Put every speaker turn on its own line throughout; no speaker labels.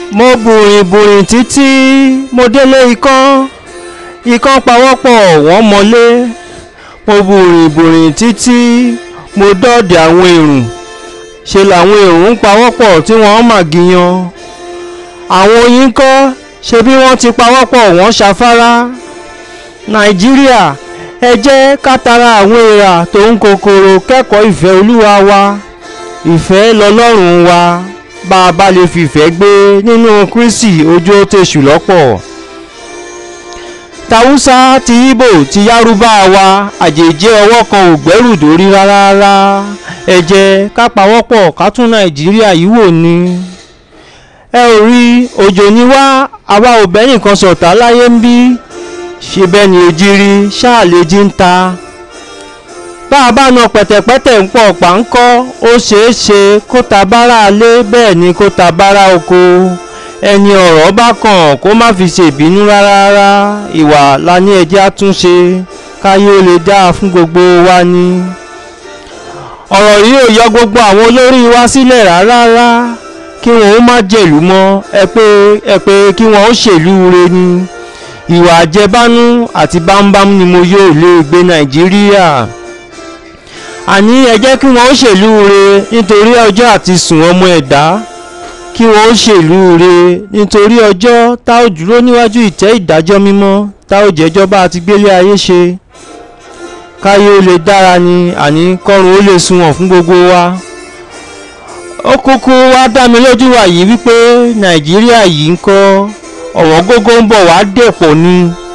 mo bùrìn bùrìn títí mo délé ikán ikán pawọ́pọ̀ wọ́n mọ́lé mo bùrìn bùrìn títí mo dọ́ọ̀dẹ̀ àwọn èrùn ṣe làwọn èrùn ń pawọ́pọ̀ tí wọ́n mà gíyan àwọn oyin kọ́ ṣe bí wọ́n ti pawọ́pọ̀ wọ́n ṣafárá nàìjíríà ẹ jẹ́ ká tara àwọn èèrà tó ń kòkòrò kẹ́kọ̀ọ́ ìfẹ́ olúwa wa ìfẹ́ lọ́lọ́run wa bá a bá lè fìfẹ́ gbé nínú kristi ojú ó tẹ̀sù lọ́pọ̀ tàwùsá ti ibo ti yárúbá wa àjèjì ọwọ́ kan ò gbẹ́rù dórí rárá ẹ jẹ́ ká pawọ́pọ̀ ká tún nàìjíríà yìí wò ni ẹ ò rí òjò ní wá àwa ò bẹ́ nìkan sọ̀tá láyé ń bí ṣe bẹ́ẹ̀ ni òjìrí ṣáà lè jí ń ta bá a bá na pẹ̀tẹ̀pẹ̀tẹ̀ ń pọ̀ páńkọ́ ó ṣeé ṣe kó ta bára alé bẹ́ẹ̀ ni kó ta bára oko ẹni ọ̀rọ̀ bá kàn kó má fi ṣèbínú rárá ìwà la ní ẹjẹ́ àtúnṣe káyé ó lè dáa fún gbogbo wa ni ọ̀rọ̀ yìí ò yọ gbogbo àwọn olórí wa sílẹ̀ rárá kí wọn ó má jẹ̀lú mọ́ ẹ pé ẹ pé kí wọn ó ṣèlú re ni ìwà àjẹbánú àti bámbám ni mo yóò lè gbé nàìjíríà àní ẹ jẹ́ kí wọ́n ó ṣèlú re nítorí ọjọ́ àti sùn ọmọ ẹ̀dá kí wọ́n ó ṣèlú re nítorí ọjọ́ tá ò dúró níwájú ìtẹ́ ìdájọ́ mímọ́ tá ò jẹ́jọ́ bá a ti gbélé ayé ṣe káyé ó lè dára ni àní kọ́run ó lè sunwọ̀n fún gbogbo wa ó kúkú wá dá mi lójú wa yìí wípé nàìjíríà yìí ń kọ́ ọ̀wọ́n gógó ń bọ̀ wá dẹ̀pọ̀ ni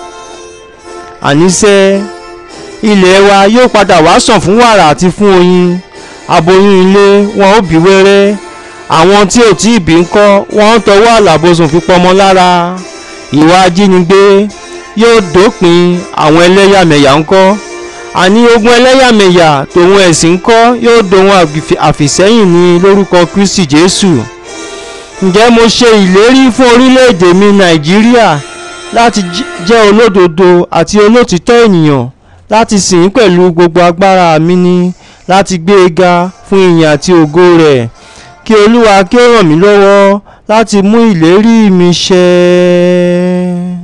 àníṣe ilẹ̀ wa yóò padà wá sàn fún wàrà àti fún oyin aboyún ilé wọn ò bí wẹ́rẹ́ àwọn tí ò tí ì bí ń kọ́ wọ́n ń tọwọ́ àlàbòsùn fi pọmọ lára ìwà ajínigbé yóò dópin àwọn ẹlẹ́yàmẹ̀yà ń kọ́ àní ogun ẹlẹ́yàmẹ̀yà tòun ẹ̀sìn ń kọ́ yóò dohun àfìsẹ́yìn ní lórúkọ Kristi Jésù ǹjẹ́ mo ṣe ìlérí fún orílẹ̀-èdè mi Nàìjíríà láti jẹ́ olódodo àti olótìtọ́ ènìyàn láti sìn pẹ̀lú gbogbo agbára mi ni láti gbé e ga fún ìyìn àti ògo rẹ̀ kí Olúwa kí ó ràn mí lọ́wọ́ láti mú ìlérí mi ṣẹ.